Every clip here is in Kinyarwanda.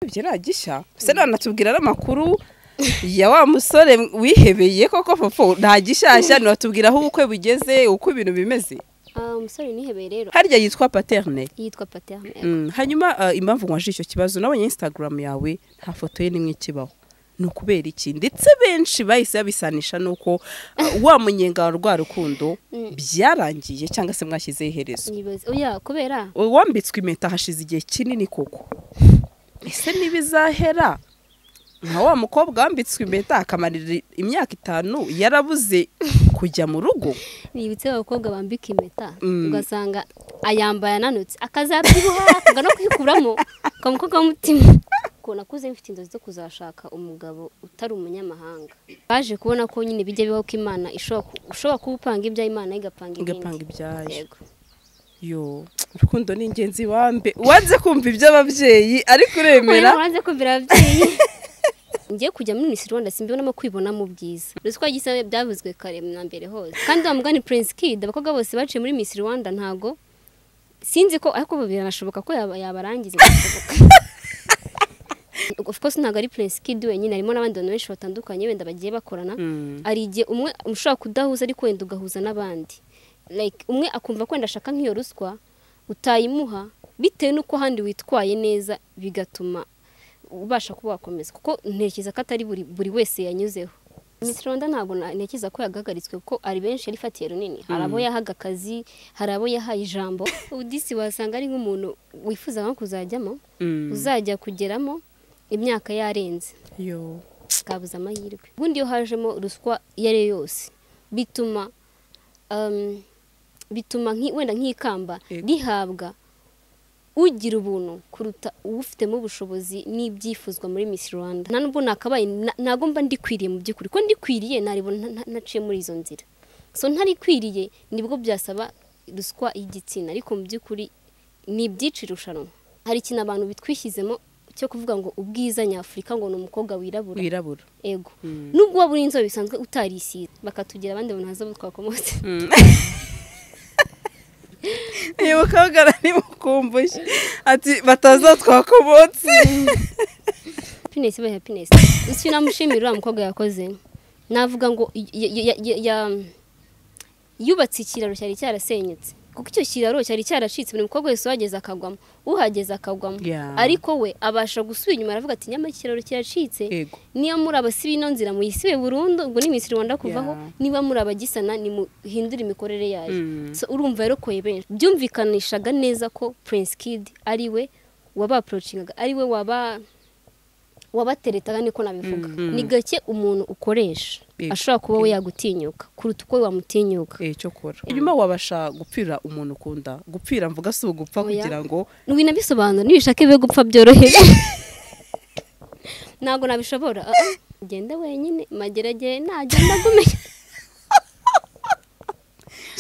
Byiriya gishya se nanatubwira n'amakuru ya wa musore wihebeye koko popo nta gishyashya ntiwatubwira aho ubukwe bugeze uko ibintu bimeze Ah, umusore nihebeye rero harya yitwa paterne yitwa paterne Mm, hanyuma ah, impamvu nwaje icyo kibazo nabonye instagram yawe nta foto ye n'imwe ikibaho ni ukubera iki ndetse benshi bahise babisanisha n'uko ah, wa munyenga wa rwa rukundo byarangiye cyangwa se mwashyizeho iherezo Nibaza- oya kubera wambitswe impeta hashize igihe kinini koko ese niba izahera nka wa mukobwa wambitswe impeta akamarira imyaka itanu yarabuze kujya mu rugo nibitse abakobwa bambika impeta Mm. ugasanga ayambaye ananutse akazabyibuha akanga no kwikuramo ukamukobwa w'umutima ko nakuze mfite inzozi zo kuzashaka umugabo utari umunyamahanga baje kubona ko nyine bijya bibaho ko imana ishobora ku- ushobora kuba upanga ibya imana igapanga igapanga ibindi ibyayo Yego. yo urukundo ni ingenzi wambe wanze kumva iby'ababyeyi ariko uremera Oya, uranze kumvira ababyeyi ngiye kujya muri Miss Rwanda simbibonamo kwibonamo ubwiza ruswa gisa byavuzwe kare na mbere hose kandi wa mugani Prince Kid abakobwa bose baciye muri Miss Rwanda ntago sinzi ko ariko biranashoboka ko yaba- yabarangiza birashoboka. of course ntago ari Prince Kid wenyine harimo n'abandi bantu benshi batandukanye wenda bagiye bakorana Mm. hari igihe umwe ushobora kudahuza ariko wenda ugahuza n'abandi like umwe akumva ko wenda ashaka nk'iyo ruswa utayimuha bitewe n'uko ahandi witwaye neza bigatuma ubasha kuba wakomeza kuko ntekereza ko atari buri, buri wese yanyuzeho Miss Rwanda ntabwo na- ntekereza ko yagahagaritswe kuko ari benshi yari ifatiye runini hari abo yahaga akazi hari abo yahaye ijambo udisi wasanga ari nk'umuntu wifuza nko kuzajyamo Mm. uzajya kugeramo imyaka yarenze yo kabuze amahirwe ubundi iyo hajemo ruswa iyo ari yo yose bituma um, bituma nki- wenda nk'ikamba Yego. rihabwa ugira ubuntu kuruta uwufitemo ubushobozi n'ibyifuzwa muri Miss Rwanda nta nubwo nakabaye na- ntago mba ndikwiriye mu by'ukuri ko ndikwiriye naribona nta- nta- naciye muri izo nzira so ntarikwiriye nibwo byasaba ruswa y'igitsina ariko mu by'ukuri ni ibyinshi irushanwa hari ikintu abantu bitwishyizemo cyo kuvuga ngo ubwiza nyafurika ngo ni umukobwa wirabura wirabura ego nubwo waba uri inzobe bisanzwe utarisize bakatugira abandi bantu haza twakomotse uyu mukobwa aranimukumbuye ati batazatwakomotse happiness iba happiness icyo namushimira uriya mukobwa yakoze navuga ngo y- y- y- y- ya- yubatse ikiraro cyari cyarasenyutse kuko icyo kiraro cyari cyaracitse buri mukobwa wese uhageze akagwamo uhageze akagwamo Yeah. ariko we abasha gusubira inyuma aravuga ati nyamara ikiraro kiracitse Yego. niba muri abasiba ino nzira muyisibe burundu ubwo ni Miss Rwanda kuvaho Yeah. niba muri abagisana nimuhindure imikorere yayo Mm. so urumva yarokoye benshi byumvikanishaga neza ko Prince Kid ari we wabaporocingaga ari we waba wabateretaga niko nabivuga Mm, mm. ni gake umuntu ukoresha Yego. ashobora kuba we yagutinyuka kuruta uko wamutinyuka Eh, cyo kora inyuma wabasha gupfira umuntu ukunda gupfira mvuga si ugupfa Oya. kugira ngo winabisobanura nibishake be gupfa byoroheje ntabwo nabishobora ah, ah. genda wenyine mageragere nagenda agumenya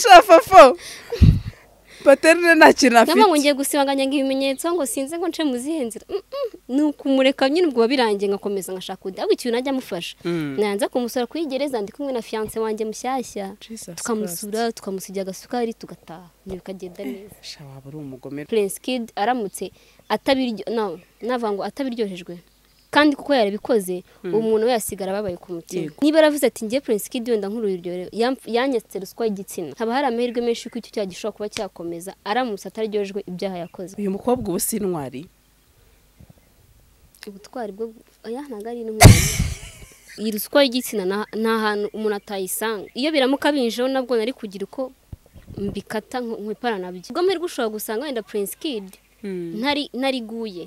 shafafo paterne nta kintu afite nabwo ngo ngiye gusibanganya ngo ibimenyetso ngo sinze ngo nce mu zihe nzira Mm, mm. ni ukumureka nyine ubwo birangiye ngakomeza ngashaka undi ahubwo ikintu najya amufasha Mm. nanza kumusura kuri gereza ndi kumwe na fiyanse wanjye mushyashya Jesus tukamusura tukamusigira agasukari tugataha ibyo bikagenda neza Christ. sha waba uri umugomero Prince Kid aramutse atabiryo no navuga ngo atabiryohejwe kandi kuko yarabikoze uwo muntu we yasigara ababaye ku mutima Yego. niba yaravuze ati njye Prince Kid wenda nk'ururyohero yamf- yanyatse ruswa y'igitsina haba hari amahirwe menshi yuko icyo cyaha gishobora kuba cyakomeza aramutse ataryohejwe ibyaha yakoze uyu mukobwa ubu si intwari ubutwari bwo oya ntabwo ari intwari iyi ruswa y'igitsina nta- nta hantu umuntu atayisanga iyo biramuka binjeho nabwo nari kugira uko mbikata nk- nkwipara nabyo ubwo amahirwe ushobora gusanga wenda Prince Kid ntari nariguye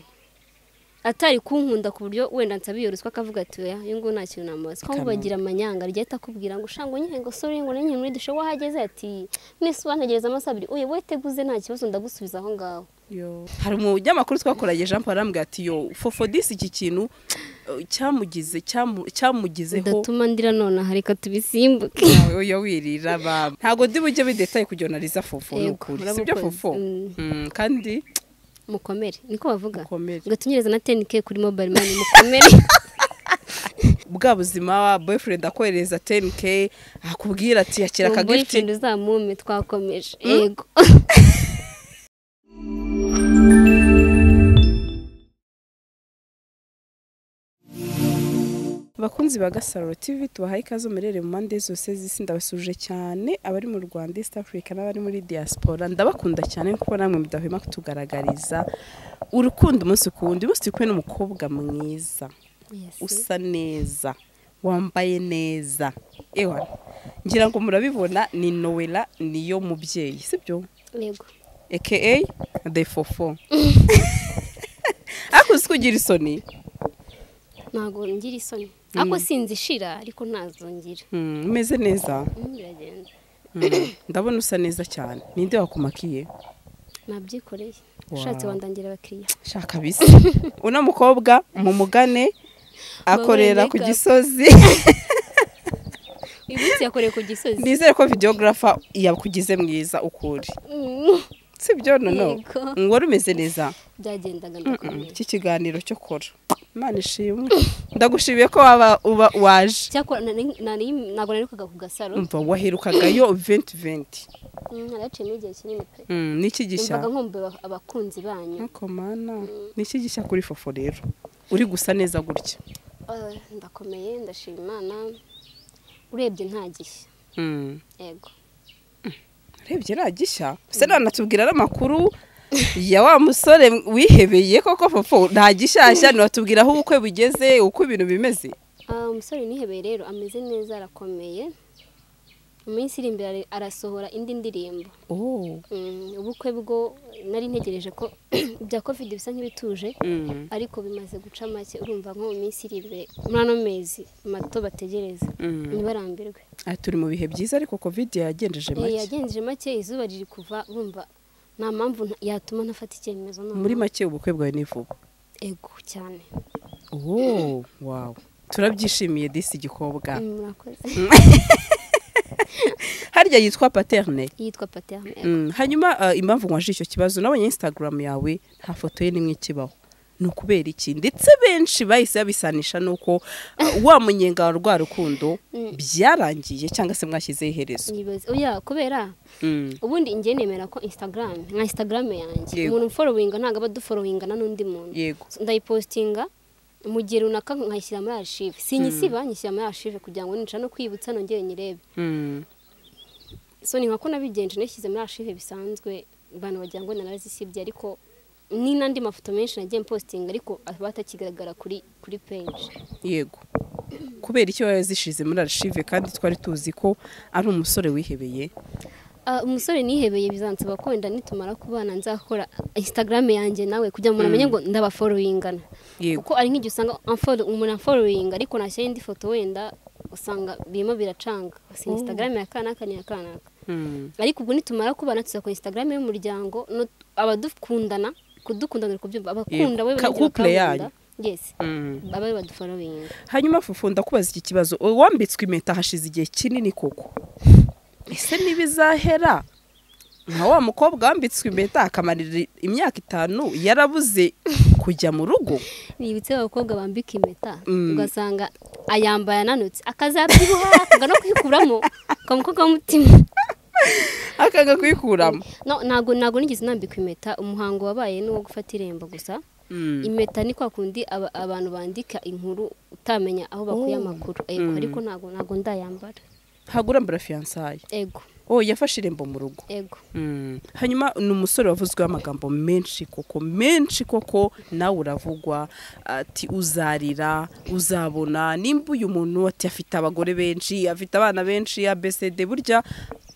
atari kunkunda ku buryo wenda nsaba iyo ruswa akavuga ati oya uyu nguyu nta kintu namubaza ko Kamara. bagira amanyanga rigahita akubwira ngo ushango nyine ngo sore ngo nyine muri dushe wahageze ati mwese wantegereza amasaha abiri uyu wowe teguze nta kibazo ndagusubiza aho ngaho Yo. hari umunyamakuru twakoranye jean paul arambwira ati yo fofodisi iki kintu eh, cyamugize cyamu- cyamugizeho ndatuma ndira nonaha reka tubisimbuke Nawe yo wirira baba ntabwo ndi bujye bidetaye kugira anariza fofo ni Yego, ukuri si urabukoze. byo fofo Mm. Mm, kandi mukomere niko bavuga Mukomere. ngo tunyereza na tenike kuri mobile mani mukomere bwa buzima boyfriend akohereza 10k akubwira ati yakira uwo akagifiti boyfriend uzamume twakomeje yego abakunzi ba gasaruro tv tubahaye ikaze mubereye mu mpande zose z'isi ndabasuje cyane abari mu rwanda east africa n'abari muri diaspora ndabakunda cyane kuko namwe mudahwema kutugaragariza urukundo umunsi ku wundi umunsi turi kumwe n'umukobwa mwiza usa neza wambaye neza ewa ngira ngo murabibona ni nowela niyo mubyeyi sibyo yego aka the fofo ariko uzi ko ugira isoni ntabwo ngira isoni ariko sinzishira ariko ntazongera Mm, umeze neza Mm, biragenda Mm, ndabona usa neza cyane ninde wakumakiye nabyikoreye Wow. ushatse wandangira abakiriya shaka bisi uno mukobwa mumugane akorera Babone ku make up. gisozi uyu munsi yakoreye ku gisozi nizere ko videographer yakugize mwiza ukuri Mm, sibyo nono Yego. ngo wari umeze neza byagendaga Mm, ndakomeye iki kiganiro cyo kora imana ishimwe ndagushimiye ko waba uba waje cyakora nari- nari- ntabwo naherukaga ku gasaro umva waherukagayo 2020 Mm, naraciyemo igihe kinini pe Mm, n'iki gishya numvaga nkumbuye aba- abakunzi banyu nkuko mana n'iki gishya kuri fofo rero uri gusa neza gutya Ah, ndakomeye ndashima imana urebye nta gishya Mm. yego urebye iriya gishya se nanatubwira n'amakuru ya wa musore wihebeye koko fofo nta gishyashya ntiwatubwira aho ubukwe bugeze uko ibintu bimeze Ah, umusore nihebeye rero ameze neza arakomeye mu minsi iri imbere ari- arasohora indi ndirimbo Oh. Mm, ubukwe bwo nari ntegereje ko bya covid bisa nk'ibituje Mm. ariko bimaze guca make urumva nko mu minsi iri imbere muri ano mezi mato bategereza Mm. ntibarambirwe Ah, turi mu bihe byiza ariko covid yagenjeje Eh, make yagenjeje make izuba riri kuva urumva nta mpamvu nta- yatuma ntafata icyemezo noneho. muri make ubukwe bwawe ni vuba ego cyane Oh, wow. turabyishimiye disi igikobwa Mm, murakoze harya yitwa paterne yitwa pate ahmed Mm, hanyuma ah, impamvu nwaje icyo kibazo nabonye instagram yawe nta foto ye n'imwe ikibaho ni ukubera iki ndetse benshi bahise babisanisha n'uko ah, wa munyenga wa rwa rukundo Mm. byarangiye cyangwa se mwashyizeho iherezo nibaze oya kubera Mm. ubundi njye nemera ko instagram nka instagram yanjye Yego. umuntu umforowinga ntabwo aba aduforowingana n'undi muntu yego So, ndayipositinga mu gihe runaka nkayishyira muri archive sinyisiba nyishyira muri archive kugira ngo nicara no kwibutsa nongere nyirebe Mm. so ni nkako nabigenje nashyize muri archive bisanzwe abantu bagira ngo narazisibye ariko ni n'andi mafoto menshi nagiye mpositinga ariko batakigaragara kuri kuri page yego kubera icyo yazishize muri archive kandi twari tuzi ko ari umusore wihebeye Ah, umusore nihebeye bizansaba ko wenda nitumara kubana nzakora instagram yanjye nawe kugira ngo umuntu amenye ngo ndabaforowingana yego kuko ari nk'igihe usanga unfollow- umuntu aforowinga ariko nashyira indi foto wenda usanga birimo biracanga si instagram ya kanaka ni iya kanaka Mm. ariko ubwo nitumara kubana tuzakora instagram y'umuryango no- abadukundana kudukundana uri kubyumva abakunda Yego. we Ka- barangira couple bakabunda. yanyu. yes Mm. abe baduforowinga hanyuma fufu ndakubaza iki kibazo wambitswe impeta hashize igihe kinini koko ese niba izahera nka wa mukobwa wambitswe impeta akamarira imyaka itanu yarabuze kujya mu rugo nibitse abakobwa bambika impeta Mm. ugasanga ayambaye ananutse akazabyibuha akanga no kwikuramo kamukobwa w'umutima akanga kuyikuramo no ntabwo ntabwo nigeze nambika impeta umuhango wabaye ni uwo gufata irembo gusa Mm. impeta ni kwa kundi aba- abantu bandika inkuru utamenya aho bakuye Oh. amakuru ego Mm. ariko ntabwo ntabwo ndayambara ntabwo urambura fiyansaye ego oh yafashe irembo mu rugo ego Mm. hanyuma ni umusore wavuzweho amagambo menshi koko menshi koko nawe uravugwa ati uzarira uzabona nimba uyu muntu ati afite abagore benshi afite abana benshi abesede burya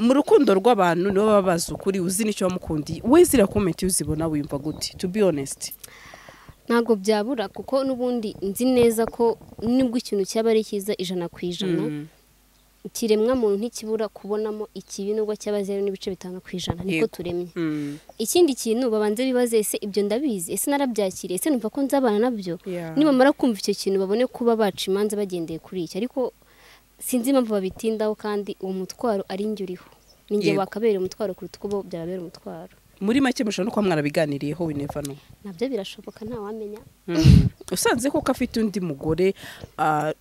mu rukundo rw'abantu nibo baba bazi ukuri uzi n'icyo wamukundiye we ziriya komenti iyo uzibona wiyumva gute to be honest ntabwo byabura kuko n'ubundi nzi neza ko nubwo ikintu cyaba ari cyiza ijana ku ijana Mm. ikiremwa muntu ntikibura kubonamo ikibi nubwo cyaba zeru n'ibice bitanu ku ijana niko Yego. turemye Mm. ikindi kintu babanze bibaze ese ibyo ndabizi ese narabyakiriye ese numva ko nzabana nabyo Yeah. nibamara kumva icyo kintu babone kuba baca imanza bagendeye kuri iki ariko sinzi impamvu babitindaho kandi uwo mutwaro ari njye uriho ni njye Yego. wakabera umutwaro kuruta uko bo byababera umutwaro muri make mushobora no kuba mwarabiganiriyeho we never know nabyo birashoboka ntawamenya usanze koko afite undi mugore ah,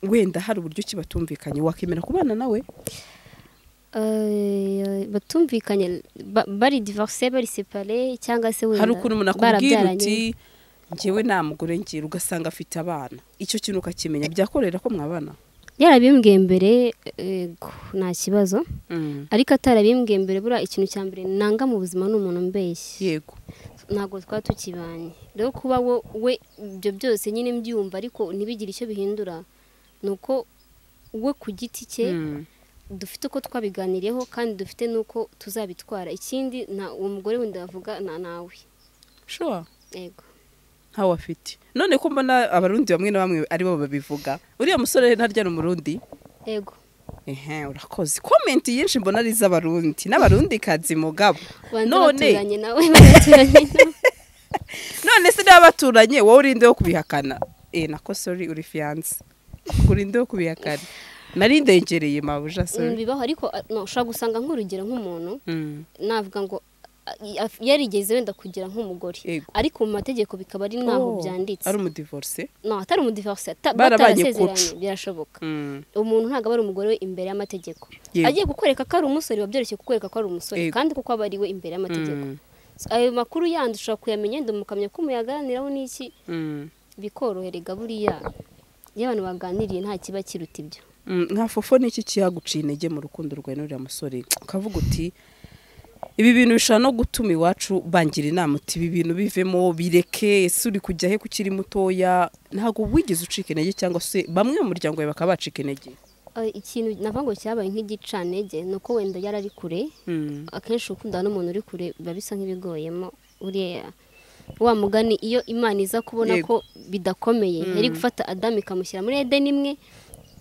wenda hari uburyo ki batumvikanye wakemera kubana nawe Eh, batumvikanye ba- bari divorce bari separe cyangwa se wenda hari ukuntu umuntu akubwira barabyaranye. uti ngewe nta mugore ngira ugasanga afite abana icyo kintu ukakimenya byakorera ko mwabana yarabimbwiye mbere ego nta kibazo ariko atarabimbwiye mbere buriya ikintu cya mbere nanga mu buzima ni umuntu mbeshyi yego ntabwo twaba tukibanye rero kuba wo- we ibyo byose nyine mbyumva ariko ntibigire icyo bihindura ni uko we ku giti cye Mm. dufite uko twabiganiriyeho kandi dufite n'uko tuzabitwara ikindi nta uwo mugore wenda wavuga na nawe sure yego ntawe afite none ko mbona abarundi bamwe na bamwe ari bo babivuga uriya musore ntarya ni umurundi yego ehe urakoze komenti nyinshi mbona ari iz'abarundi n'abarundi kazi mugabo banze None- baturanye nawe baturanye nawe none se n'abaturanyi wowe urindeho kubihakana eh nako sorry uri fiyanse urindeho kubihakana nari ndengereye mabuja Mm, sorry bibaho ariko ah, no, ushobora gusanga nk'urugero nk'umuntu Mm. navuga ngo ah, af- yarigeze wenda kugira nk'umugore Yego. ariko mu mategeko bikaba ari naho Oh, byanditse ari umudivorce no atari umudivorce ata- Barabanye batarasezeranye kucu. birashoboka Mm. umuntu ntabwo aba ari umugore we imbere y'amategeko Yego. agiye kukwereka ko ari umusore biba byoroshye kukwereka ko ari umusore Yego. kandi kuko aba ari we imbere y'amategeko Mm. So, ayo makuru yandi ushobora kuyamenya yenda mukamenya ko muyaganiraho n'iki Mm. bikoroherega buriya iyo abantu baganiriye nta kiba kiruta ibyo Mm, nka fofo n'iki kiyaguciye intege mu rukundo rwawe n'uriya musore ukavuga uti ibi bintu bishobora no gutuma iwacu bangira inama uti ibi bintu bivemo bireke ese uri kujya he kukiri mutoya ntabwo wigeze ucika intege cyangwa se bamwe mu muryango wawe bakaba bacika intege Ah, ikintu navuga ngo cyabaye nk'igicanege ni uko wenda yari ari kure Mm. akenshi gukundana n'umuntu uri kure biba bisa nk'ibigoyemo uriya wa mugani iyo imana iza kubona Yego. ko bidakomeye yari gufata adamu ikamushyira muri edeni imwe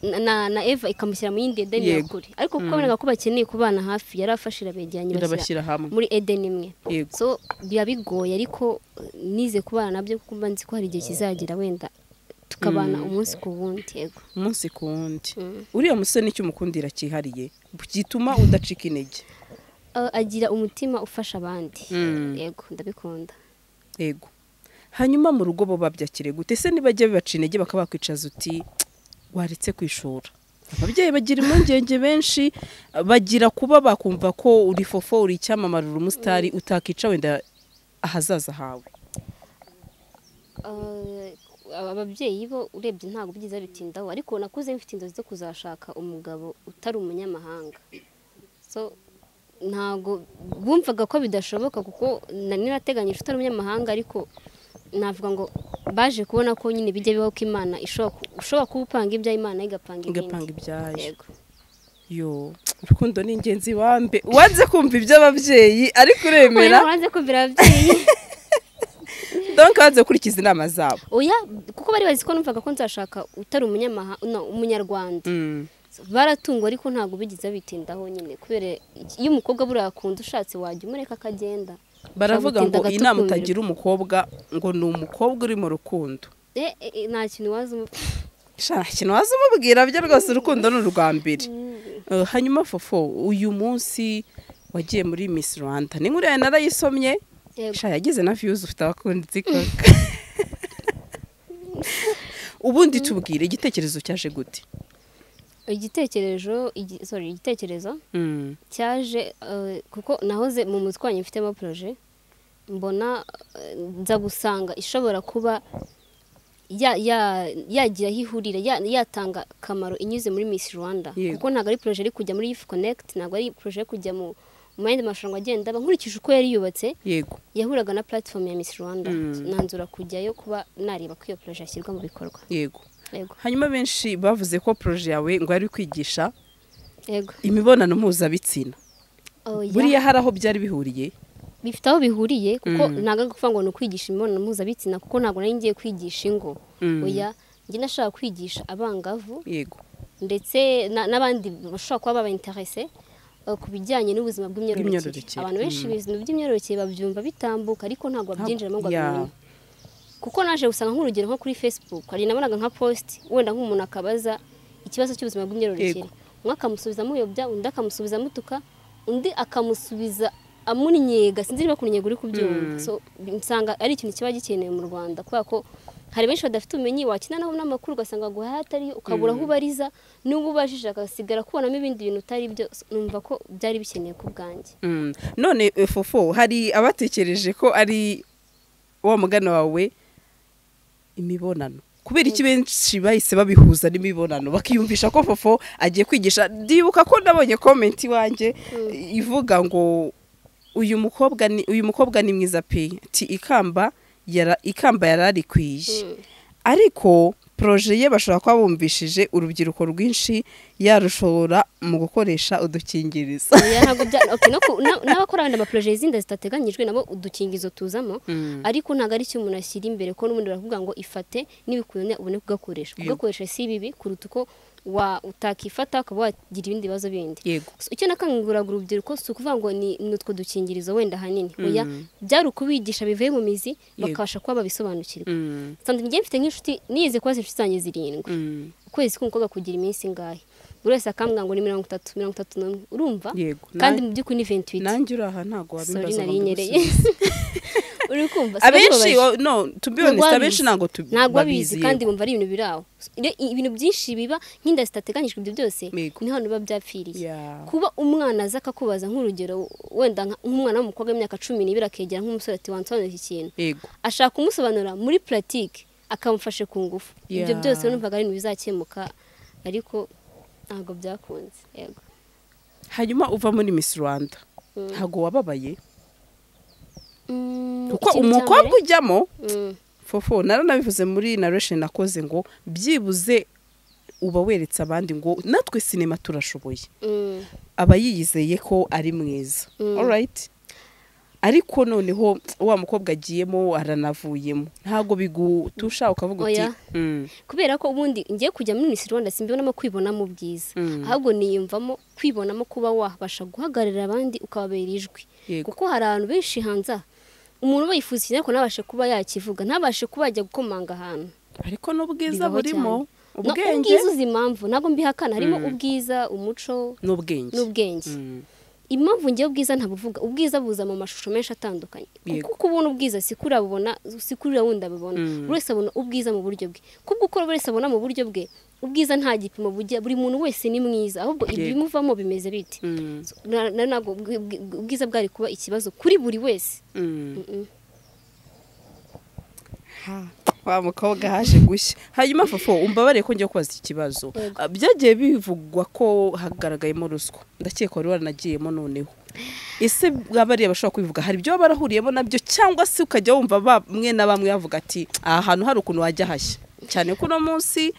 na- na, na eva ikamushyira mu yindi edeni ya Yego. kure ariko kuko aboneka ko bakeneye kubana hafi yari afashe irabegera irabashyira irabashyira hamwe muri edeni imwe yego so biba bigoye ariko eh, nize kubana nabyo kuko mba nzi ko hari igihe kizagira wenda tukabana umunsi ku wundi yego umunsi ku wundi Mm. uriya musore n'icyo umukundira cyihariye gituma udacika intege Ah, agira umutima ufasha abandi Mm. yego ndabikunda yego hanyuma mu rugo bo babyakire gute se nibajya bibaca intege bakaba bakwicaza uti waretse kwishura ababyeyi bagira impungenge benshi bagira kuba bakumva ko uri fofo uri icyamamare uri umusitari utakica wenda ahazaza hawe Eh, aba ababyeyi bo urebye ntabwo byiza bitindaho ariko nakuze mfite inzozi zo kuzashaka umugabo utari umunyamahanga so ntabwo bumvaga ko bidashoboka kuko nari nateganyije utari umunyamahanga ariko navuga ngo baje kubona ko nyine bijya bibaho ko imana ishobora ku- ushobora kuba upanga ibya imana igapanga igapanga ibindi ibyayo yego yo urukundo ni ingenzi wambe wanze kumva iby'ababyeyi ariko uremera Oya, uranze kumvira ababyeyi donka wanze gukurikiza inama zabo oya kuko bari bazi ko numvaga ko nzashaka utari umunyamahanga no umunyarwanda Mm. baratungwa ariko ntabwo bigize bitindaho nyine kubera iki- iyo umukobwa buriya akunda ushatse wajya umureka akagenda baravuga ngo Ushaka gutinda iyi nama agato utagira umukobwa ngo ni umukobwa uri mu rukundo e, e, e, nta kintu waza umu- Sha, ikintu waza umubwira byo rwose urukundo ni urwa mbere Eh, hanyuma fofo uyu munsi wagiye muri miss rwanda ni nk'uriya narayisomye Yego. sha yagize na views ufite abakunzi kaka ubundi tubwire igitekerezo cyaje gute igitekerezo igi- sorry, igitekerezo Mm, cyaje eh, kuko nahoze mu mutwe wanjye mfitemo poroje mbona eh, nza gusanga ishobora kuba ya- ya- yagira aho ihurira ya- yatanga akamaro inyuze muri miss rwanda Yego. kuko ntabwo ari poroje iri kujya muri youth connect ntabwo ari poroje iri kujya mu mu yandi marushanwa agenda aba nkurikije uko yari yubatse yego yahuraga na platform ya Miss Rwanda Mm. nanzura kujyayo kuba nareba ko iyo projet yashyirwa mu bikorwa yego yego hanyuma benshi bavuze ko proje yawe ngo yari kwigisha yego imibonano mpuzabitsina Oya, buriya hari aho byari bihuriye bifite aho bihuriye kuko Mm. ntabwo ari ukuvuga ngo ni ukwigisha imibonano mpuzabitsina kuko ntabwo nari ngiye kwigisha ingo Mm. oya njye nashaka kwigisha abangavu yego ndetse na- n'abandi bashobora kuba baba interese eh, ku bijyanye n'ubuzima bw'imyororokere Bw'imyororokere, abantu benshi mm. ibintu by'imyororokere babyumva bitambuka ariko ntabwo babyinjiramo ngo Ya. babimenye kuko naje gusanga nk'urugero nko kuri facebook hari nabonaga nka post wenda nk'umuntu akabaza ikibazo cy'ubuzima bw'imyororokere Yego. umwe akamusubiza amuyobya undi akamusubiza amutuka undi akamusubiza amunyega sinzi niba kuninyega uri Mm. kubyumva so nsanga ari ikintu kiba gikenewe mu rwanda kubera ko hari benshi badafite ubumenyi wakina nabo n'amakuru ugasanga guhaha atariyo ukabura aho ubariza n'uwo ubajije agasigara kubonamo ibindi bintu utari byo So, numva ko byari bikenewe ku bwanjye Mm. none eh, fofo hari abatekereje ko ari wa mugana wawe imibonano kubera iki benshi bahise babihuza n'imibonano bakiyumvisha ko fofo agiye kwigisha ndibuka ko nabonye komenti iwanjye ivuga ngo uyu mukobwa ni uyu mukobwa ni mwiza pe ti ikamba yara ikamba yararikwiye ariko poroje ye bashobora kuba bumvishije urubyiruko rwinshi yarushobora mu gukoresha udukingirizo Oya, ntabwo bya- okay, no ku- na- n'abakora wenda amaporoje y'izindi zitateganyijwe nabo udukingizo tuzamo ariko ntabwo ari cyo umuntu ashyira imbere ko n'ubundi baravuga ngo ifate n'ibikunanya ubone kugakoresha Yego. kugakoresha si bibi kuruta uko wa- utakifata ukaba wagira ibindi bibazo bindi yego So, icyo nakanguriraga urubyiruko si ukuvuga ngo ni ni utwo dukingirizo wenda ahanini oya byari ukubigisha bivuye mu mizi bakabasha kuba babisobanukirwa Mm, sanda njye mfite nk'inshuti niyizi kuba inshuti zanjye zirindwi mm, ukwezi k'umukobwa kugira iminsi ingahe buri wese akambwira ngo ni mirongo itatu mirongo itatu n'umwe urumva yego kandi Na- mu by'ukuri ni ventwiti nanjye uri aha ntabwo sori wabimbaza ngo nari nyereye mbigusubize. uri kumva sinabibabaje. abenshi wa- no to be honest Ntabwo abenshi ntabwo tubi- ntabwo abizi babizi kandi yego. bumva ari ibintu biri aho Iyo ibintu byinshi biba nk'inda zitateganyijwe ibyo byose Yego. niho hantu biba byapfiriye Yeah. kuba umwana aza akakubaza nk'urugero wenda nka- nk'umwana w'umukobwa w'imyaka cumi n'ibiri akegera nk'umusore ati wansobanurira iki kintu yego ashaka kumusobanura muri puratike akamufashe ku ngufu ibyo Yeah. byose numvaga ari ibintu bizakemuka ariko ntabwo byakunze yego hanyuma uva muri miss rwanda Mm. ntabwo wababaye Mm, kuko ikintu cya umukobwa mbere- ujyamo Mm, fofo naranabivuze muri narration nakoze ngo byibuze uba weretse abandi ngo natwe sinema turashoboye mm. aba yiyizeye ko ari mwiza Mm. alright ariko noneho wa mukobwa agiyemo aranavuyemo ntabwo bigutusha ukavuga uti Oya. "Mm, kubera ko ubundi ngiye kujya muri Miss Rwanda simbibonamo kwibonamo ubwiza Mm. ahubwo niyumvamo kwibonamo kuba wabasha guhagararira abandi ukababera ijwi yego kuko hari abantu benshi hanze aha umuntu aba yifuza ikintu ariko ntabashe kuba yakivuga ntabashe kuba yajya gukomanga ahantu ariko n'ubwiza Bibaho burimo cyane. No, ubwenge ubwiza uzi impamvu ntabwo mbihakana harimo ubwiza umuco n'ubwenge n'ubwenge Mm. impamvu ngiye ubwiza ntabuvuga ubwiza buza mu mashusho menshi atandukanye Yego. kuko ubona ubwiza si kuri abubona si kuri wundi abibona Mm. buri wese abona ubwiza mu buryo bwe kubwo uko buri wese abona mu buryo bwe ubwiza nta gipimo bujya buri muntu wese ni mwiza ahubwo Yego. ibimuvamo bimeze biti Mm, Na- na- ntabwo ubwi- ubwi- ubwiza bwari kuba ikibazo kuri buri wese mm. Mm-mm. wa mukobwa haje gushya hanyuma fofo umbabare ko njya kubaza iki kibazo Yego. Ah, byagiye bivugwa ko hagaragayemo ruswa ndakeka wari waranagiyemo noneho ese bariya bashobora kubivuga hari ibyo baba barahuriyemo nabyo cyangwa se ukajya wumva bamwe na bamwe bavuga ati aha hantu hari ukuntu wajya hashya cyane ko uno munsi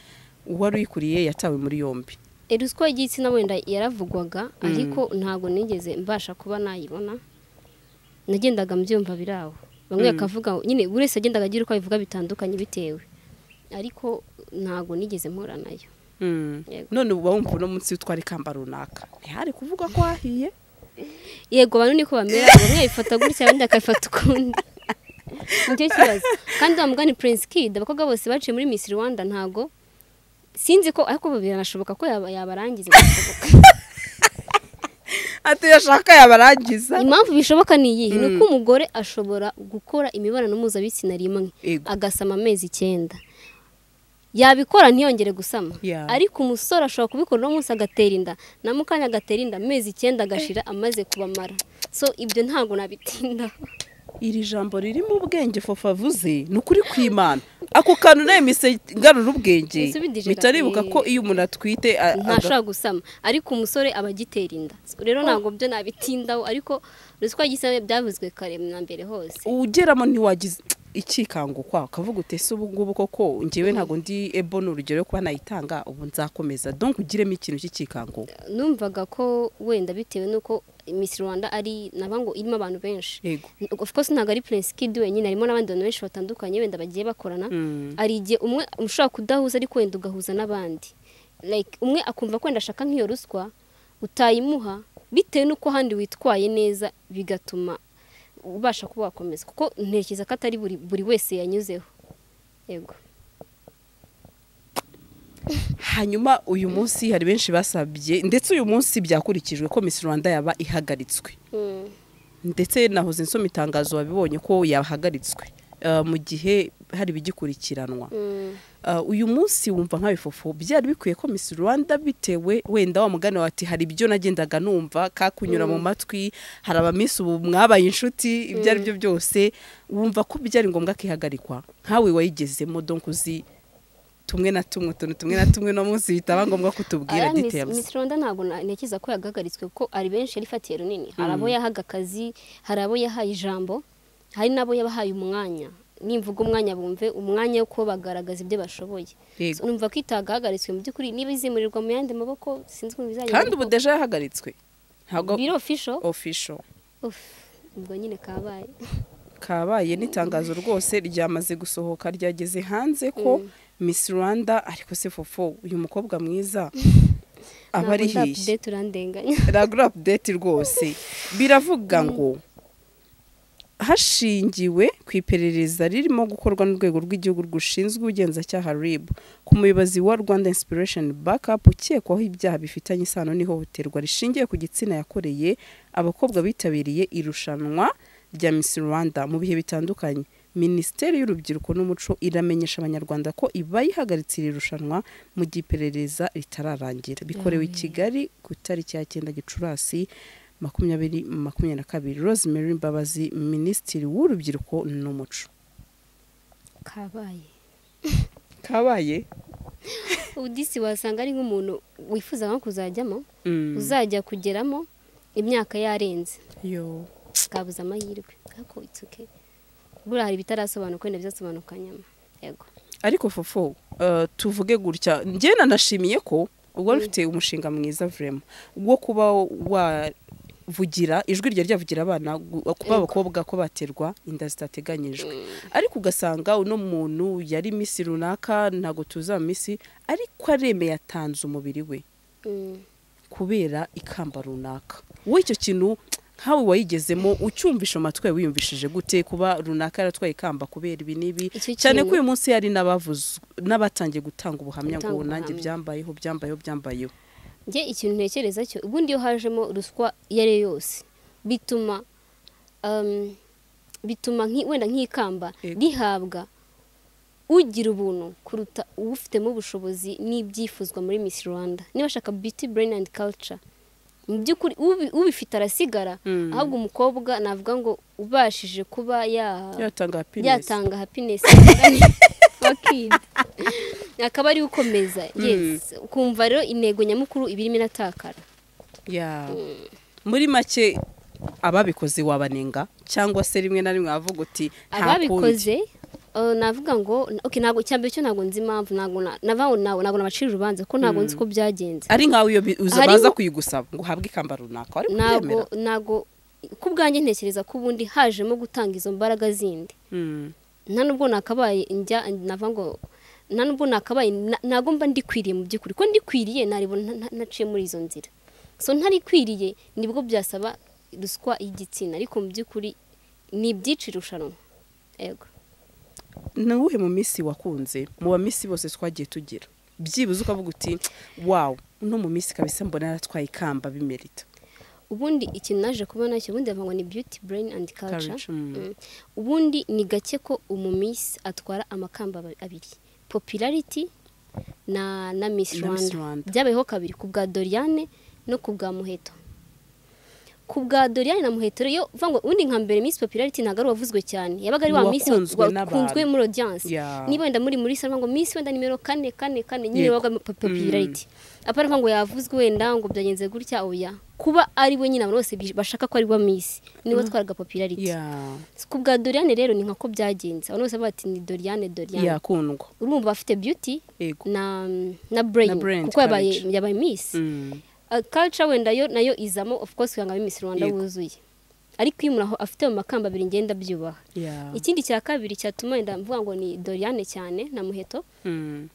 uwari uyikuriye yatawe muri yombi Eh, ruswa y'igitsina wenda yaravugwaga ariko ntabwo nigeze mbasha kuba nayibona nagendaga mbyumva biri aho bamwe Mm. bakavuga nyine buri wese yagendaga agira uko abivuga bitandukanye bitewe ariko ntabwo nigeze mpura nayo Mm. Yego. none uba wumva uno munsi utwara ikamba runaka ntihari kuvuga ko hahiye yego abantu niko bamera bamwe babifata gutya abandi bakabifata ukundi nicyo kibazo kandi wa mugani prince kid abakobwa bose baciye muri miss rwanda ntabwo sinzi ko ariko biranashoboka ko yaba- yabarangiza birashoboka. ati yashaka yabarangiza impamvu bishoboka ni iyi ni Mm. uko umugore ashobora gukora imibonano mpuzabitsina rimwe Ego. agasama amezi icyenda yabikora ntiyongere gusama Yeah. ariko umusore ashobora kubikora uno munsi agatera inda na mukanya agatera inda amezi icyenda agashira amaze kubamara so ibyo ntabwo nabitindaho iri jambo ririmo ubwenge fofa avuze ni ukuri kw'imana ako kantu nayo mise ngarura ubwenge Nsubidije mpita nibuka gato. ko iyo umuntu atwite a- aga- ntashobora gusama ariko umusore aba agitera inda rero ntabwo byo nabitindaho ariko ruswa y'igitsina byavuzwe kare na mbere hose ugeramo ntiwagize ikikangukwa ukavuga uti ese ubu ngubu koko ngewe ntabwo ndi ebo ni urugero yo kuba nayitanga ubu nzakomeza donc ugiremo ikintu cy'ikikango numvaga ko wenda bitewe n'uko Miss Rwanda ari naba ngo irimo abantu benshi yego of course ntabwo ari Prince Kid wenyine harimo n'abandi bantu benshi batandukanye wenda bagiye bakorana Mm. hari igihe umwe ushobora kudahuza ariko wenda ugahuza n'abandi like umwe akumva ko wenda ashaka nk'iyo ruswa utayimuha bitewe n'uko ahandi witwaye neza bigatuma ubasha kuba wakomeza kuko ntekereza ko atari buri, buri wese yanyuzeho yego hanyuma uyu munsi hari benshi basabye ndetse uyu munsi byakurikijwe ko Miss Rwanda yaba ihagaritswe Mm. ndetse nahoze nsoma itangazo wabibonye ko yahagaritswe eh, mu gihe hari ibigikurikiranwa Mm. ah, uyu munsi wumva nk'abifufu byari bikwiye ko Miss Rwanda bitewe wenda wa mugani wawe ati hari ibyo nagendaga numva kakunyura mu matwi hari abamisi ubu mwabaye inshuti ibyo ari byo byose wumva ko byari ngombwa akihagarikwa nkawe wayigezemo donc uzi tumwe na tumwe utuntu tumwe na tumwe no munsi bitaba ngombwa kutubwira Aya Miss- details Miss Rwanda ntabwo na- ntekereza ko yagahagaritswe kuko ari benshi yarifatiye runini hari abo yahaga akazi hari abo yahaye ijambo hari n'abo yabahaye umwanya nimvuga umwanya bumve umwanya wo kuba bagaragaza ibyo bashoboye Yego. So, numva ko itagaragatswe mu by'ukuri niba izimurirwa mu yandi maboko sinzi ukuntu bizagenda kandi ubu kuko deja yahagaritswe ntabwo biro official official Uf, ubwo nyine kabaye kabaye n'itangazo rwose ryamaze gusohoka ryageze hanze ko Miss Rwanda ariko se fofo uyu mukobwa mwiza aba ari hirya update urandenganya ragura update rwose biravuga ngo hashingiwe ku iperereza ririmo gukorwa n'urwego rw'igihugu rushinzwe ubugenzacyaha RIB ku muyobozi wa Rwanda Inspiration Backup ukekwaho ibyaha bifitanye isano n'ihohoterwa rishingiye ku gitsina yakoreye abakobwa bitabiriye irushanwa rya Miss Rwanda mu bihe bitandukanye Minisiteri y'Urubyiruko n'Umuco iramenyesha Abanyarwanda ko iba yihagaritse iri rushanwa mu gihe iperereza ritararangira bikorewe i Kigali ku itariki ya cyenda Gicurasi makumyabiri makumyabiri na kabiri rosemary mbabazi minisitiri w'urubyiruko n'umuco kabaye kabaye udisi wasanga ari nk'umuntu wifuza nko kuzajyamo uzajya kugeramo imyaka yarenze yo kabuze amahirwe ariko it's okay buriya hari ibitarasobanuka wenda bizasobanuka nyuma yego ariko fofo eh, tuvuge gutya njye nanashimiye ko ubwo rufite umushinga mwiza vrema wo kuba wavugira ijwi rya ryavugira abana gu- kuba abakobwa ko baterwa inda zitateganyijwe ariko ugasanga uno muntu yari misi runaka ntabwo tuza misi ariko aremeye atanze umubiri we Mm. kubera ikamba runaka wowe icyo kintu nkawe wayigezemo ucyumvisha amatwi yawe wiyumvishije gute kuba runaka yaratwaye ikamba kubera ibi n'ibi Icyo cyane ko kintu- uyu munsi hari n'abavuze n'abatangiye gutanga ubuhamya Gutanga ngo nanjye ubuhamya. byambayeho byambayeho byambayeho njye ikintu ntekereza cyo ubundi iyo hajemo ruswa iyo ari yo yose bituma um, bituma nki- wenda nk'ikamba Yego. rihabwa ugira ubuntu kuruta uwufitemo ubushobozi n'ibyifuzwa muri Miss Rwanda niba ashaka beauty brain and culture mu by'ukuri ubi- ubifite arasigara Mm. ahubwo umukobwa navuga ngo ubashije kuba yatanga happiness yatanga happiness Fucking. akaba ari ukomeza yes ukumva rero intego nyamukuru iba irimo iratakara Yeah. muri make ababikoze wabanenga cyangwa se rimwe na rimwe wavuga uti nta kundi ababikoze uh, navuga ngo okay ntabwo cyambere cyo ntabwo nzi impamvu ntabwo na- navaho nawe ntabwo nabacira urubanza kuko ntabwo nzi uko byagenze ari nkawe iyo bi- uza Harimo- baza kuyigusaba ngo uhabwe ikamba runaka ariko ntabwo ubyemera ntabwo ku bwanjye ntekereza ko ubundi hajemo gutanga izo mbaraga zindi Mm. nta nubwo nakabaye njya nava ngo nta nubwo nakabaye na- ntabwo mba ndikwiriye mu by'ukuri ko ndikwiriye ntarebo naciye muri izo nzira so ntarikwiriye nibwo byasaba ruswa y'igitsina ariko mu by'ukuri ni ibyinshi irushanwa yego ni uwuhe mu minsi wakunze mu baminsi bose twagiye tugira byibuze ukavuga uti wawu uno mu minsi kabisa mbona yaratwaye ikamba bimerita ubundi ikintu naje kubona cyo ubundi bavuga ngo ni beauty brain and culture Culture, mm. Mm. ubundi ni gake ko umumisi atwara amakamba aba- abiri popularity na na miss Na Miss rwanda Rwanda. byabayeho kabiri ku bwa doriane no ku bwa muheto ku bwa doriane na muheto rero iyo uvuga ngo ubundi nka mbere miss popularity ntabwo ari uwavuzwe cyane yabaga ari wa miss Uwakunzwe n'abantu. wakunzwe muri audience Yeah. niba wenda muri muri salon ngo miss wenda nimero kane kane kane nyine Yego. wabaga popularity apara ngo yavuzwe wenda ngo byagenze gutya oya kuba ari we nyine abantu bose bi- bashaka ko ari we miss niwe twaraga popularity ya ku bwa doriane rero ni nkako byagenze abantu bose bavuga bati ni doriane doriane yakundwa urumva afite beauty yego na na brain Na brain, kuko yabaye courage. yabaye miss Mm. Uh, culture wenda yo nayo izamo of course kugira ngo abe miss rwanda Yego. wuzuye ariko iyo umuntu aho- afite mu makamba abiri ngenda byubaha ya ikindi cya kabiri cyatuma wenda mvuga ngo ni doriane cyane na muheto Mm.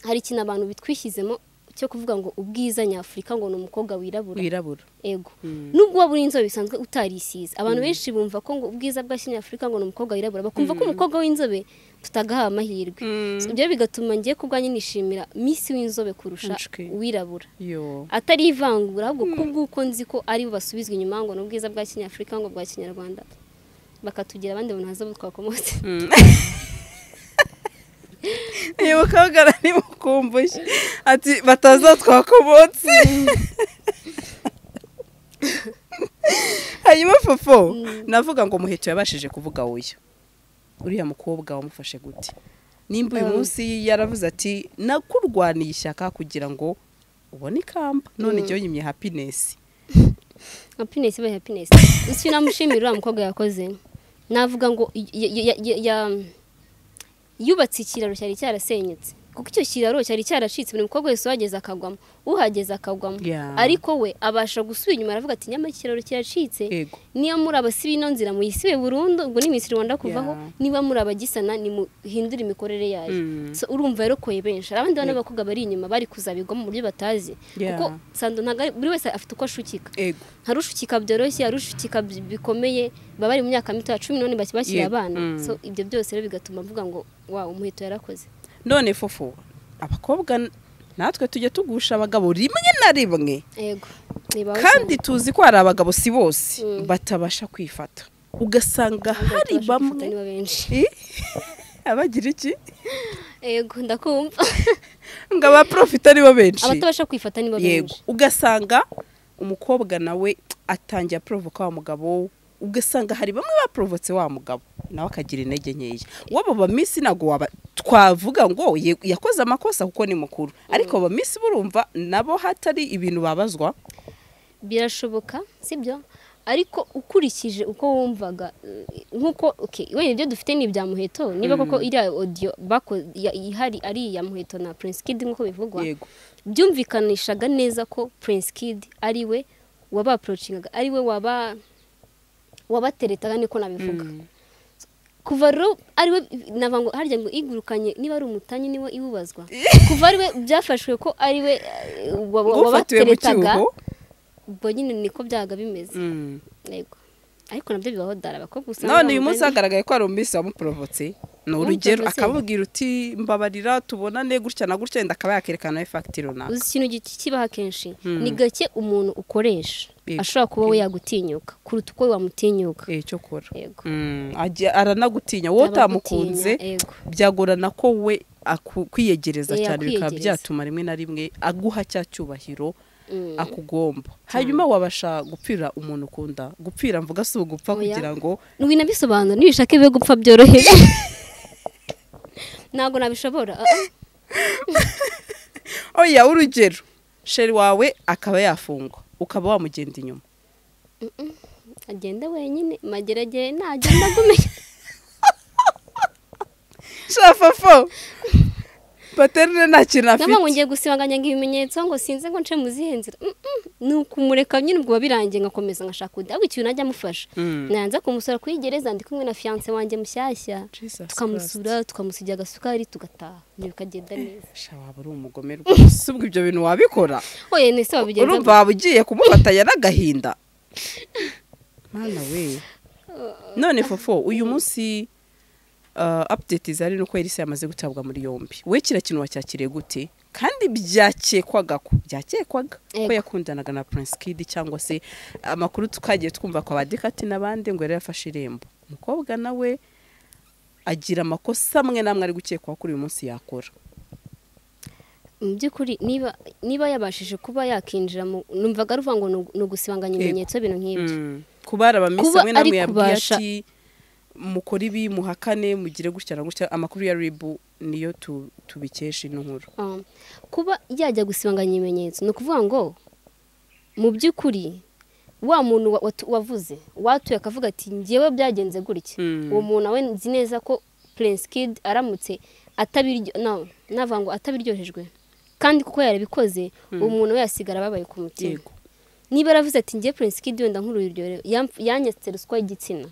hari ikintu abantu bitwishyizemo cyo kuvuga ngo ubwiza nyafurika ngo ni umukobwa wirabura wirabura ego Mm. nubwo waba uri inzobe bisanzwe utarisize abantu benshi bumva ko ngo ubwiza bwa kinyafurika ngo ni umukobwa wirabura bakumva ko umukobwa w'inzobe tutagahawe amahirwe Mm. So, ibyo bigatuma ngiye ku bwanjye nishimira misi w'inzobe kurusha Unshwi. uwirabura yo atari ivangura ahubwo kubw'uko nzi ko ari bo basubizwa inyuma ngo ni ubwiza bwa kinyafurika ngo bwa kinyarwanda bakatugira abandi bantu haza twakomotse Mm. yewe kabwara ntimukumbushye ati batazatwakomotse hanyuma fofo navuga ngo muheto yabashije kuvuga wowe uriya mukobwa wamufashe gute nimba uyu Mm. munsi yaravuze ati nakurwaniye ishyaka kugira ngo ubone ikamba none Mm. ryonyimye hapinesi happiness ibaye happiness icyo namushimira uriya mukobwa yakoze navuga ngo y- y- y- y- ya- yubatse ikiraro cyari cyarasenyutse kuko icyo kiraro cyari cyaracitse buri mukobwa wese uhageze akagwamo uhageze akagwamo Yeah. ariko we abasha gusubira inyuma aravuga ati nyamara ikiraro kiracitse yego niba muri abasiba ino nzira muyisibe burundu ngo ni iminsi rwanda kuvaho Yeah. niba muri abagisana nimuhindure imikorere yayo Mm. So, urumva rero koye benshi hari abandi bana b'abakobwa bari inyuma bari kuzabigwa mu buryo batazi Yeah. kuko sando ntabwo ari- buri wese afite uko ashukika yego hari ushukika byoroshye hari ushukika bi- bikomeye baba bari mu myaka mitoya cumi n'umunani baki bakiri Yego. abana Mm. so ibyo byose rero bigatuma mvuga ngo wawe umuheto yarakoze none fofo abakobwa n- natwe tujya tugusha abagabo rimwe na rimwe yego niba kandi tuzi ko hari abagabo si bose Mm. batabasha kwifata ugasanga hari bamwe benshi Eh? abagira iki yego ndakumva ngo abaprofita ari bo benshi abatabasha kwifata nibo yego benshi ugasanga umukobwa nawe atangiye aporovoka wa mugabo ugasanga hari bamwe baporovotse wa mugabo nawe akagira intege nkeya wabo bamisi ntabwo waba twavuga ngo ye- yakoze amakosa kuko ni mukuru ariko bamisi burumva nabo hatari ibintu babazwa birashoboka sibyo ariko ukurikije uko wumvaga eh, nk'uko okay, wenda ibyo dufite ni ibya muheto niba koko iriya audio bako- ya- ihari ari iya muheto na prince kid nk'uko bivugwa yego byumvikanishaga neza ko prince kid ari we wabaporocingaga ari we waba wabateretaga niko nabivuga kuva rero ari we navuga ngo harya ngo igurukanye niba ari umutanyi niwe iwubazwa kuva ari we byafashwe ko ari we eh, wa- wa- ufatiwe mu wabateretaga cyuho ubwo nyine niko byaga bimeze Mm. yego ariko nabyo bibaho dara abakobwa usanga none uyu bambaye munsi hagaragaye ko hari umunsi wamuporovotse ni urugero Wamuporovotse. akamubwira uti mbabarira tubonane gutya na gutya wenda akaba yakerekana na we fagitire runaka uzi ikintu gi- kibaho akenshi Hmm. ni gake umuntu ukoresha Yego. ashobora kuba we yagutinyuka kuruta uko wamutinyuka Eh, cyo kora yego Mm, ajya- aranagutinya wowe utamukunze Abagutinya, yego byagorana ko we aku- kwiyegereza Eh, cyane bikaba akwiyegereza. byatuma rimwe na rimwe aguha cya cyubahiro Mm. akugomba hanyuma wabasha gupfira umuntu ukunda gupfira mvuga si ugupfa Oya. kugira ngo Nubwo nabisobanura nibishake bibe gupfa byoroheje ntabwo nabishobora ah, ah. oya urugero sheri wawe akaba yafungwa ukaba wamugenda inyuma agenda wenyine mageragere nagenda agumenya shafafo paterne nta kintu ntabwo ngo afite ngiye gusibanganya ngo ibimenyetso ngo sinze ngo nce mu zihe nzira Mm, mm. ni ukumureka nyine ubwo birangiye ngakomeza ngashaka undi ahubwo ikintu najya amufasha Mm. nanze kumusura kuri gereza ndi kumwe na fiyanse wanjye mushyashya Jesus tukamusura tukamusigira agasukari tugataha ibyo bikagenda neza Sha, waba uri umugome rwose ubwo ibyo bintu wabikora oye nese wabigenza urumva waba ugiye kumufatanya n'agahinda mwana we none fofo uyu munsi uh, update zari nuko Elisa yamaze gutabwa muri yombi we kira kintu wacyakiriye gute kandi byakekwaga ko byakekwaga ko Ego. yakundanaga na Prince Kid cyangwa se amakuru tukagiye twumva kwa badikati n'abandi ngo yari yafashe irembo umukobwa nawe agira amakosa amwe n'amwe ari gukekwaho kuri uyu munsi yakora mu by'ukuri niba niba yabashije kuba yakinjira mu numvaga ruvuga ngo ni ugu- ni ugusibanganya Yego. ibimenyetso ibintu nk'ibyo Mm. kubara abamisi Kuba amwe namwe ari yabwiye kubasha- ati mukore ibi muhakane mugire gutya na gutya amakuru ya ribu niyo tu- tubikesha ino nkuru Ah, kuba yajya gusibanganya ibimenyetso ni ukuvuga ngo mu by'ukuri wa muntu wa- watu- wavuze watuye akavuga ati njyewe byagenze gutya Mm. uwo muntu nawe nzi neza ko prince kid aramutse atabiryo no navuga ngo atabiryohejwe kandi kuko yarabikoze uwo muntu we yasigara ababaye ku mutima yego niba yaravuze ati njye prince kid wenda nk'ururyohero yamf- yanyatse ruswa y'igitsina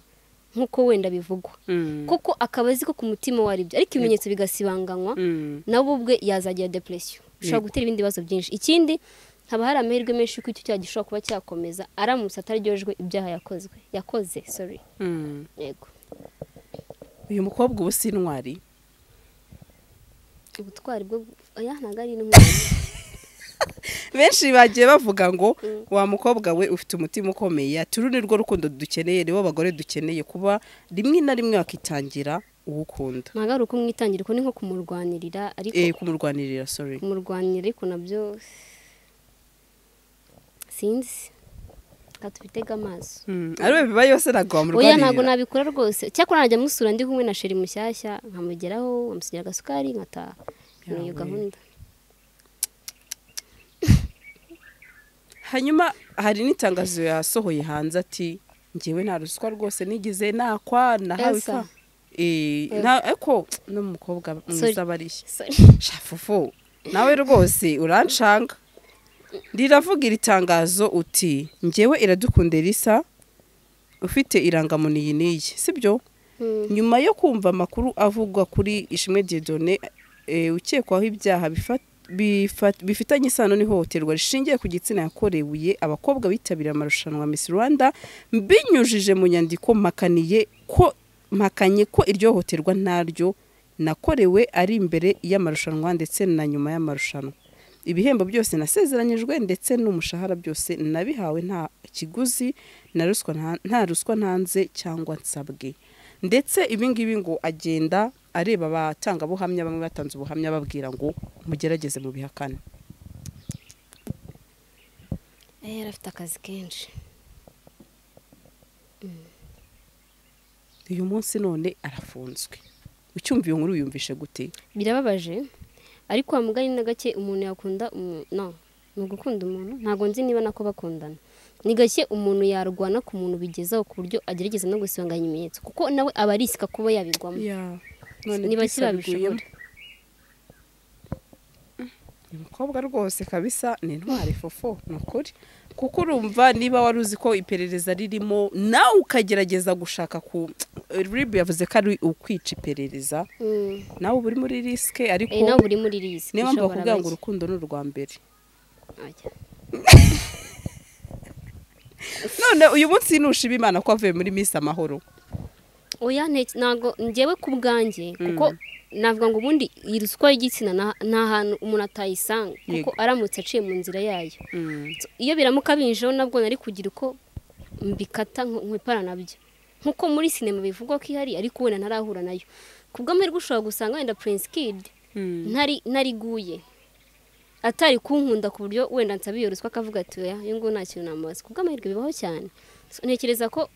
nk'uko wenda bivugwa Mm. kuko akaba azi ko ku mutima we ari byo ariko ibimenyetso bigasibanganywa Mm. nawe ubwe yazagira depresiyo bishobora Yego. gutera ibindi bibazo byinshi ikindi haba hari amahirwe menshi y'uko icyo cyaha gishobora kuba cyakomeza aramutse ataryojwe ibyaha yakozwe yakoze sorry Mm. yego uyu mukobwa ubu si intwari ubutwari bwo oya ntabwo ari intwari benshi bagiye bavuga ngo Mm. wa mukobwa we ufite umutima ukomeye ati uru ni rwo rukundo dukeneye nibo bagore dukeneye kuba rimwe na rimwe wakitangira uwo ukunda ntabwo ari ukumwitangira uko ni nko kumurwanirira ariko eh kumurwanirira sorry kumurwanira ariko nabyo sinzi reka tubitege amaso Mm, ari we biba yose ntabwo oya ntabwo wamurwanirira nabikora rwose cyakora najya musura ndi kumwe na sheri mushyashya nkamugeraho nkamusigira agasukari nkataha ni iyo Yawe. gahunda hanyuma hari n'itangazo yasohoye hanze ati ngewe nta ruswa rwose nigeze nakwa nahawe Elsa. ikwa Eh, nta- ariko n'umukobwa mwiza barishya Sorry. shafufu nawe rwose urancanga riravuga iri tangazo uti ngewe iradukunda risa ufite irangamuntu iyi n'iyi sibyo Mm. nyuma yo kumva amakuru avugwa kuri ishimwe didone ukekwaho ibyaha bifa- bifa- bifitanye isano n'ihohoterwa rishingiye ku gitsina yakorewe abakobwa bitabiriye amarushanwa Miss Rwanda binyujije mu nyandiko mpakaniye ko mpakanye ko iryo hohoterwa ntaryo nakorewe ari imbere y'amarushanwa ndetse na nyuma y'amarushanwa ibihembo byose nasezeranyijwe ndetse n'umushahara byose nabihawe nta kiguzi na ruswa nta- nta ruswa ntanze cyangwa nsabwe ndetse ibingibi ngo agenda areba abatangabuhamya bamwe batanze ubuhamya babwira ngo mugerageze mu bihakane Eh, yari afite akazi kenshi uyu munsi none arafunzwe ucyumva iyo nkuru yumvishe gute birababaje ariko wa mugani na gake umuntu yakunda umu- no ni ugukunda umuntu ntabwo nzi niba nako bakundana ni gake umuntu yarwana ku muntu bigezaho ku buryo agerageza no gusibanganya ibimenyetso kuko nawe aba arisika kuba yabigwamo none ni bake Disa babishobora biguyemo. uyu mukobwa rwose kabisa ni intwari fofo ni ukuri kuko urumva niba wari uzi ko iperereza ririmo nawe ukagerageza gushaka ku ribu yavuze ko ari ukwica iperereza Mm. nawe uba uri muri risike ariko Eh, nawe uri muri risike niyo mpamvu ushobora bakubwira ngo bake. urukundo ni urwa mbere Ajya. none uyu munsi ntushima imana ko avuye muri minsi amahoro oya nteke ntabwo ngewe ku bwanjye kuko navuga ngo ubundi iyi ruswa y'igitsina nta- nta hantu umuntu atayisanga Yego. kuko aramutse aciye mu nzira yayo iyo biramuka binjeho nabwo nari kugira uko mbikata nk- nkwipara nabyo nkuko muri sinema bivugwa ko ihari ariko wenda ntarahura nayo ku bw'amahirwe ushobora gusanga wenda prince kid ntari nariguye atari kunkunda ku buryo wenda nsaba iyo ruswa akavuga ati oya uyu nguyu nta kintu namubaza ku bw'amahirwe bibaho cyane So, ntekereza ko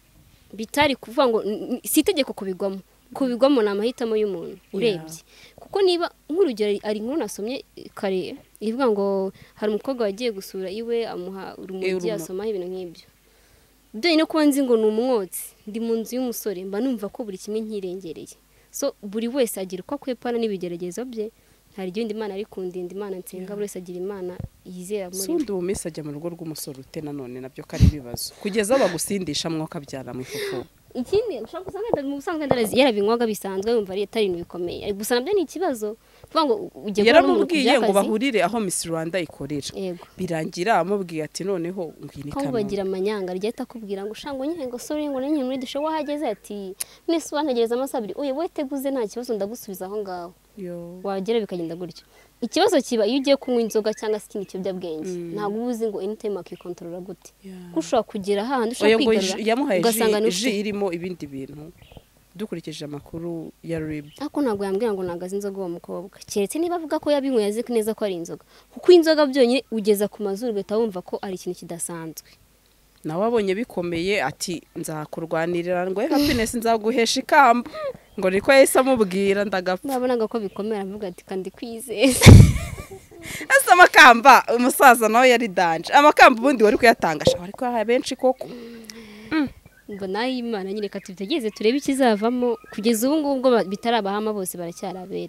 bitari kuvuga ngo n- n- si itegeko kubigwamo kubigwamo ni amahitamo y'umuntu urebye kuko niba nk'urugero ari inkuru nasomye kare ivuga ngo hari umukobwa wagiye gusura iwe amuha urumogi urumo- asomaho ibintu nk'ibyo byonyine kuba nzi ngo ni umwotsi ndi mu nzu y'umusore mba numva ko buri kimwe nkirengereye so buri wese agira uko akwepana n'ibigeragezo bye hari igihe wenda imana ari kundinda imana nsenga buri wese agira imana yizera muri we sundi ubu minsi ajya mu rugo rw'umusore ute nanone nabyo ko ari ibibazo kugeza aho bagusindisha mwuka byara mu ifufu ikindi ushobora gusanga wenda mu busanzwe wenda yarabinywaga bisanzwe yumva ari atari ibintu bikomeye ariko gusa nabyo ni ikibazo kuvuga ngo ujya kubona umuntu ku yaramubwiye ngo by'akazi bahurire aho miss rwanda ikorera yego birangira amubwiye ati noneho ngwino aho bagira amanyanga rya ahita akubwira ngo ushanga ngo sore ngo nanjye muri dushe wahageze ati mwese wantegereza amasaha abiri oye wowe teguze nta kibazo ndagusubiza aho ngaho ikaramu wagera bikagenda gutyo ikibazo kiba iyo ugiye kunywa inzoga cyangwa se ikindi kiyobyabwenge ntabwo uba uzi ngo anytime wakikontorora gute kuko ushobora kugera hahandi ushobora oya ngo ji- kwigarura yamuhaye ugasanga ni ji- ji irimo ibindi bintu dukurikije amakuru ya rib ariko ntabwo yambwira ngo ntabwo azi inzoga uwo mukobwa keretse niba avuga ko yabinyweye azi neza ko ari inzoga kuko inzoga byonyine ugeza ku mazuru ugahita wumva ko ari ikintu kidasanzwe nawe abonye bikomeye ati nzakurwanirira ngo "Eh, happiness nzaguhesha ikamba ngo niko yahise amubwira ndagapfa nabonaga ko bikomera avuga ati kandi kwizeza ese amakamba umusaza nawe yari danje amakamba ubundi wari kuyatangasha wari kuyaha benshi koko mbona imana nyine reka tubitegeze turebe ikizavamo kugeza ubu ngubu ubwo ba- bitarabahama bose baracyari abere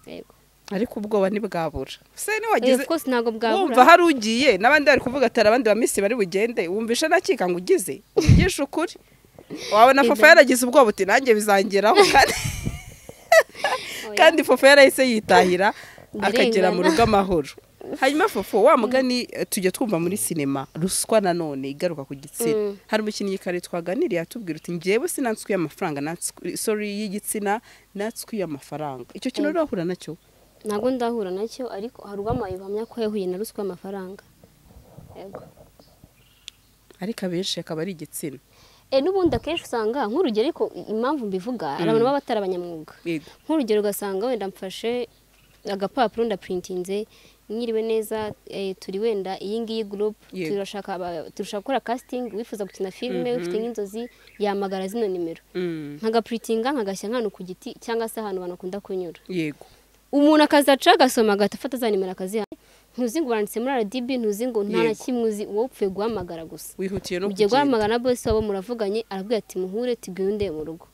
yego ariko ubwoba ntibwabura se Eh, ntiwagize of course ntabwo wumva bwabura hari ugiye n'abandi bari kuvuga atari abandi ba minsi bari bugende wumvisha ntakika ngo ugize uvugisha ukuri wabona Yego. fofa yaragize ubwoba uti nanjye bizangeraho kandi kandi fofa yarahise yitahira Ndirengana. akagera mu rugo amahoro hanyuma fofo wa mugani eh, tujya twumva muri sinema ruswa nanone igaruka ku gitsina Mm. hari umukinnyi kare twaganiriye atubwira uti ngewe sinanswiye amafaranga nanswi- sorry y'igitsina natswiye amafaranga icyo kintu rero wahura nacyo ntabwo ndahura nacyo ariko hari ubamaye buhamya ko yahuye na ruswa y'amafaranga yego ariko abenshi akaba ari igitsina Eh, n'ubundi akenshi usanga nk'urugero ariko impamvu mbivuga hari abantu baba batari abanyamwuga Yego. nk'urugero ugasanga wenda mfashe agapapuro ndaprintinze mwiriwe neza eh, turi wenda iyi ngiyi group Yego. turashaka aba- turashaka gukora casting wifuza gukina filime ufite nk'inzozi yamagara zino nimero Mm. nkagapuritinga nkagashyira nk'ahantu ku giti cyangwa se ahantu abantu bakunda kunyura yego umuntu akazaca agasoma agahita afata za nimero akaziha ntuzi ngo uranditse muri RDB ntuzi ngo nta na Yego. kimwe uzi wowe upfuye guhamagara gusa wihutiye no ugiye kugenda guhamagara na bosi wabo muravuganye arabwira ati muhure tugende mu rugo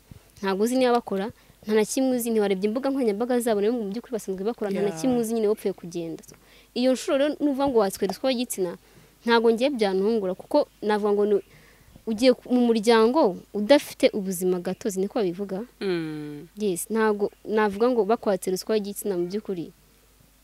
ntabwo uzi niba bakora nta na kimwe uzi ntiwarebye imbuga nkoranyambaga zabo niba mu by'ukuri basanzwe bakora nta na Yeah. kimwe uzi nyine wapfuye kugenda So, iyo nshuro rero nuvuga ngo watswe ruswa y'igitsina ntabwo ngiye byantungura kuko navuga ngo ni- ugiye ku- mu muryango udafite ubuzima gatozi niko babivuga Mm. yes ntabwo navuga ngo bakwatse ruswa y'igitsina mu by'ukuri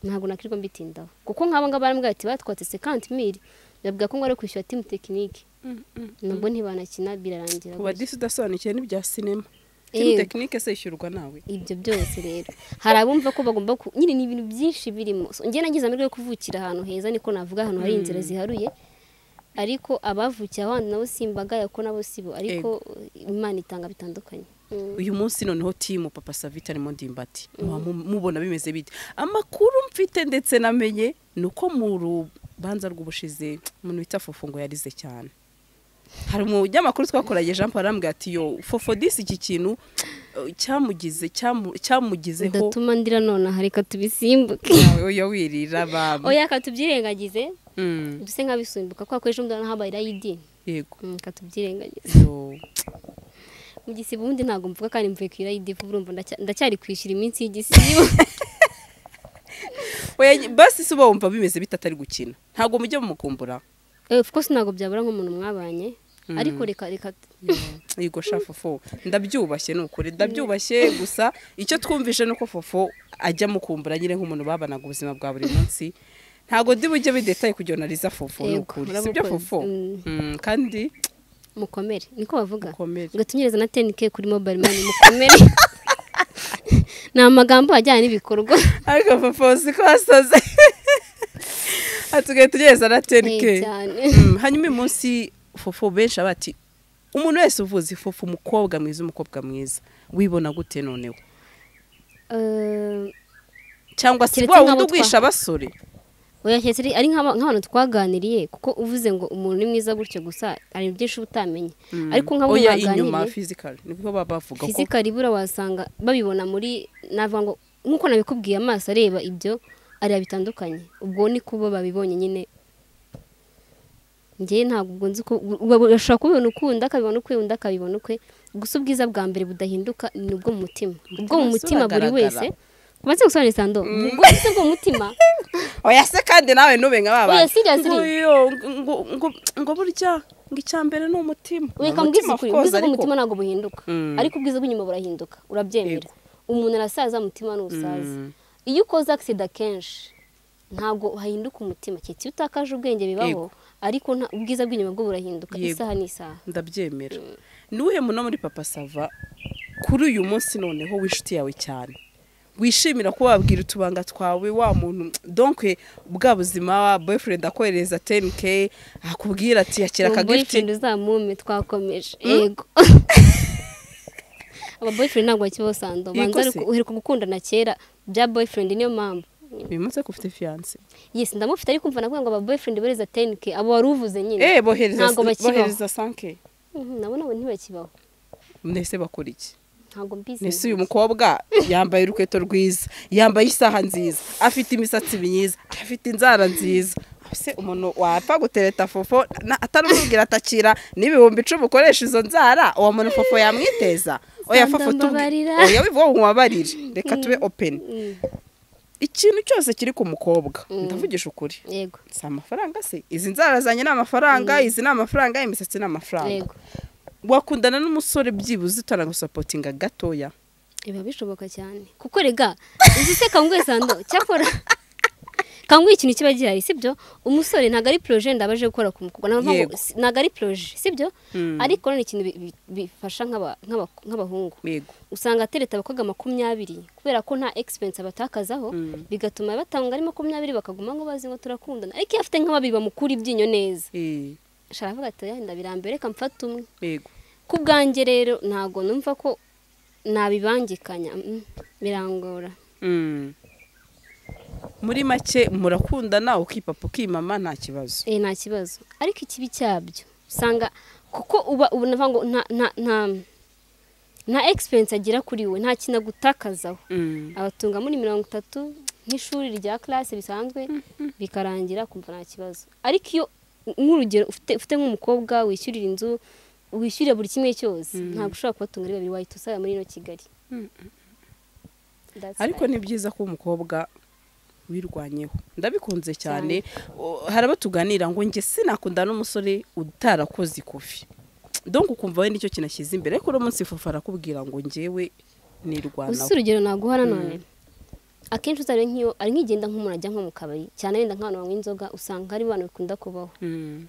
ntabwo nakirirwa mbitindaho kuko nk'aba ngaba barambwira ati batwatse sekanti miri babwira ko ngo ari kwishyura timu tekinike Mm, mm. nubwo ntibanakina birarangira uba gutyo. disi udasobanukiwe n'ibya sinema Yego. timu tekinike se yishyurwa nawe ibyo byose rero hari abumva ko bagomba ku nyine ni ibintu byinshi birimo So, njye nagize amahirwe yo kuvukira ahantu heza niko navuga ahantu hari inzira ziharuye ariko abavukiye aho hantu nabo si imbaga yako nabo si bo ariko imana itanga bitandukanye Mm. uyu munsi noneho timu papa savita arimo ndimbati muba mu- mubona bimeze bite amakuru mfite ndetse namenye ni uko mu rubanza rw'ubushize umuntu wita fofo ngo yarize cyane hari umunyamakuru twakoranye jean paul arambwira ati yo fofo disi iki kintu eh, cyamugize cyamu- cyamugizeho ndatuma ndira nonaha reka tubisimbuke nawe oya wirira baba oya katubyirengagize Mm, duse nk'abisimbuka kuko akoresha umwana habaye irayidini yego katubyirengagize Yo, mu gisibo ubundi ntabwo mvuga kandi mvuye ku irayidi vuba urumva ndacya- ndacyari kwishyura iminsi y'igisibo oya basi si uba wumva bimeze bite atari gukina ntabwo mujya mumukumbura Eh, of course ntabwo byabura nk'umuntu mwabanye ariko reka reka yego sha fofo ndabyubashye nukuri ndabyubashye gusa icyo twumvise ni uko fofo ajya mukumbura nyine nk'umuntu babanaga ubuzima bwa buri munsi ntabwo ndi bujye bidetaye kugira ngo nariza fofo Yego, nukuri urabona si byo ko- fofo Mm. Mm, kandi mukomere niko bavuga Mukomere. ngatunyereza na 10k kuri mobile money mukomere ni amagambo ajyanye n'ibikorwa ariko fofo si ko hasaze hatugaye tugereza na tenike Eh, cyane hanyuma uyu munsi fofo benshi aba ati umuntu wese uvuze fofo umukobwa mwiza umukobwa mwiza wibona gute noneho Eh, cyangwa se Keretse wa wundi nk'abo ugwisha abasore oya keretse ari- ari nk'aba- nk'abantu twaganiriye kuko uvuze ngo umuntu ni mwiza gutyo gusa hari byinshi uba utamenye ariko nk'abo oya inyuma mwaganiriye physical nibwo baba bavuga ko fizika ribura wasanga babibona muri navuga ngo nk'uko nabikubwiye amaso areba ibyo areba bitandukanye ubwo ni kuba babibonye nyine njyewe ntabwo ubwo nzi ko uba- urashobora kubibona ukunda akabibona ukwe undi akabibona ukwe gusa ubwiza bwa mbere budahinduka ni ubwo mu mutima ubwo mu Umutima si mutima buri uragaragara. wese kubanza gusobanurira sando ubwo bwiza bwo mu mutima oya se kandi nawe nube nka Oya, baba seriously. ngo yo, ngo- ngo- ngo burya ngo icya mbere ni umutima reka Ni mbwize umutima, ukuri of course, ubwiza ariko- bw'umutima ntabwo buhinduka Mm. ariko ubwiza bw'inyuma burahinduka urabyemera Yego. umuntu arasaza umutima ntusaza Mm. iyo ukoze agisida kenshi ntabwo hahinduka umutima keretse iyo utakaje ubwenge bibaho Yego. ariko nta- ubwiza bw'inyuma bwo burahinduka Yego. isaha n'isaha ndabyemera ni uwuhe muntu wo muri papa sava kuri uyu munsi noneho w'inshuti yawe cyane wishimira kuba wabwira utubanga twawe wa muntu donke bwa buzima wa boyfriend akohereza 10k akubwira ati yakira uwo akagifiti boyfriend uzamume twakomeje yego aba boyfriend ntabwo bakibaho sando Yego ubanza ari se. uku- uheruka gukundana kera bya boyfriend niyo mpamvu uyu munsi ariko ufite fiyanse yes ndamufite ariko mva nakugira ngo aba boyfriend bereza 10k abo wari uvuze nyine eh bohereza ntabwo bakibaho. bohereza 5k Mhm, nabo nabo ntibakibaho mbese bakora iki ntabwo mbizi mbese uyu mukobwa yambaye urukweto rwiza yambaye isaha nziza afite imisatsi myiza afite inzara nziza mbese umuntu wapfa gutereta fofo na- ataramubwira atakira n'ibihumbi icumi ukoresha izo nzara uwo muntu fofo yamwiteza oya fofo tubwire Ndandababarira. oya wivuga ngo mubabarire reka tube openi Mm, ikintu cyose kiri ku mukobwa Mm. ndavugisha ukuri yego si amafaranga se izi nzara zanjye ni amafaranga izi ni amafaranga imisatsi ni amafaranga yego wakundana n'umusore byibuze utanagusapotinga gatoya biba bishoboka cyane kuko rega uzi se kanguhe sando cyakora kanguhe ikintu kiba gihari sibyo umusore ntabwo ari poroje ndabaje gukora ku mukobwa ntabwo Yego. ntabwo ari poroje sibyo Mm. ariko ni ikintu bi- bi- bifasha nk'aba- nk'aba- nk'abahungu yego usanga atereta abakobwa makumyabiri kubera ko nta egisipensi abatakazaho Mm. bigatuma batanga ari makumyabiri bakaguma ngo bazi ngo turakundana ariko iyo afite nk'ababiri bamukura ibyinyo neza Eh, sharavuga ati oya ndabirambere reka mfate umwe yego ku bwanjye rero ntabwo numva ko nabibangikanya mm, birangora Mm. muri make murakundana ukipapa ukimama nta kibazo eh nta kibazo ariko ikibi cyabyo usanga kuko uba ubu navuga ngo nta nta nta nta egisperiyensi agira kuri we nta kintu agutakazaho Mm. abatunga muri mirongo itatu nk'ishuri rya classe bisanzwe bikarangira kumva nta kibazo ariko iyo nk'urugero ufite ufite nk'umukobwa wishyurira inzu wishyurira buri kimwe cyose ntabwo ushobora kubatunga ari babiri wahita usaba muri ino kigali That's ariko right. ni byiza ko umukobwa wirwanyeho ndabikunze cyane O- hari abo tuganira ngo njye sinakunda n'umusore utarakoze ikofi donc ukumva we nicyo kinashyize imbere ariko uno munsi fufa arakubwira ngo njyewe uzi nirwanaho urugero naguha nanone akenshi uzarebe nk'iyo ari nk'igenda nk'umuntu ajya nko mu kabari cyane wenda nk'abantu banywa inzoga usanga hari abantu bikunda kubaho Mm.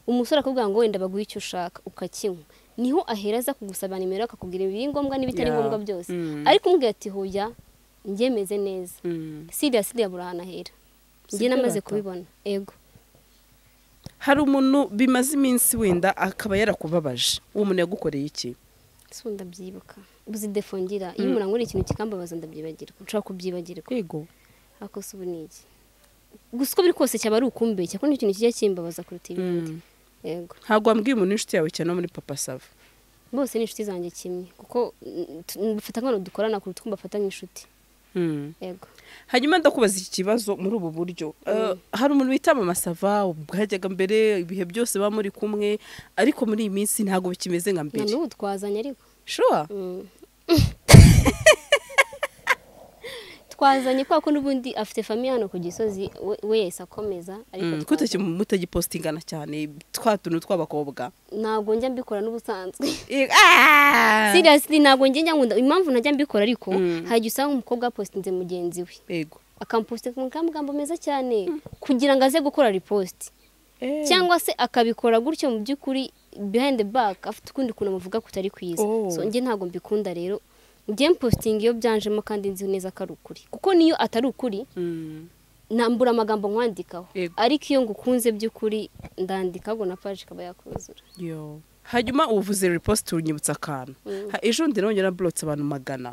umusore akubwira ngo wenda baguhe icyo ushaka ukakinywa niho ahera aza kugusaba nimero akakubwira ibiri ngombwa n'ibitari Yeah. ngombwa byose Mm. ariko umbwira ati hoya njye meze neza Mm. siriya siriya buri ahantu ahera njye Sibyo namaze bata. kubibona ego hari umuntu bimaze iminsi wenda akaba yarakubabaje uwo muntu yagukoreye iki ese ubu ndabyibuka uzi defo ngira iyo umuntu anywera ikintu kikambabaza ndabyibagirwa nshobora kubyibagirwa yego ariko se ubu ni iki gusa uko biri kose cyaba ari ukumbeshya kuko n'ikintu kijya kimbabaza kuruta ibindi Mm. ego ntabwo wambwiye umuntu w'inshuti yawe cyane wo muri papa sava bose ni inshuti zanjye kimwe kuko mm, tu- dufata nk'abantu dukorana kuruta uko mbafata nk'inshuti Mm. ego hanyuma ndakubaza iki kibazo muri ubu buryo Eh, hari umuntu wita mama sava bwajyaga mbere ibihe byose baba muri kumwe ariko muri iyi minsi ntabwo bikimeze nka na mbere n'ubu twazanye ariko shuwa Mm. twazanye kubera ko n'ubundi afite famiye hano ku gisozi we- we yahise akomeza ariko kutaki twazanye. mutagipostingana cyane twa tuntu tw'abakobwa ntabwo njya mbikora n'ubusanzwe Eh, ah! seriously ntabwo njya njya nkunda impamvu najya mbikora ariko Mm. hari igihe usanga umukobwa yapositinze mugenzi we yego akampositinga ku magambo meza cyane kugira ngo aze gukora ripositi Eh. cyangwa se akabikora gutyo mu by'ukuri behind the back afite ukundi kuntu amuvuga kutari kwiza Oh. so njye ntabwo mbikunda rero njye mpositinga iyo byanjemo kandi nzi neza ko ari ukuri kuko niyo atari ukuri Mm. nambura amagambo nkwandikaho Yego. ariko iyo ngukunze by'ukuri ndandika ahubwo na paji ikaba yakuzura Yo. hanyuma ubuvuze riposite unyibutsa akantu Mm. Ha- ejo bundi nabonye naburotse abantu magana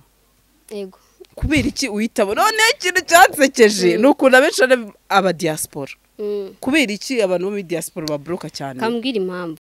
yego kubera iki uhitamo noneho ikintu cyansekeje ni ukuntu abenshi ari aba diaspora Mm. kubera iki abantu bo muri diaspora baboroka cyane kambwira impamvu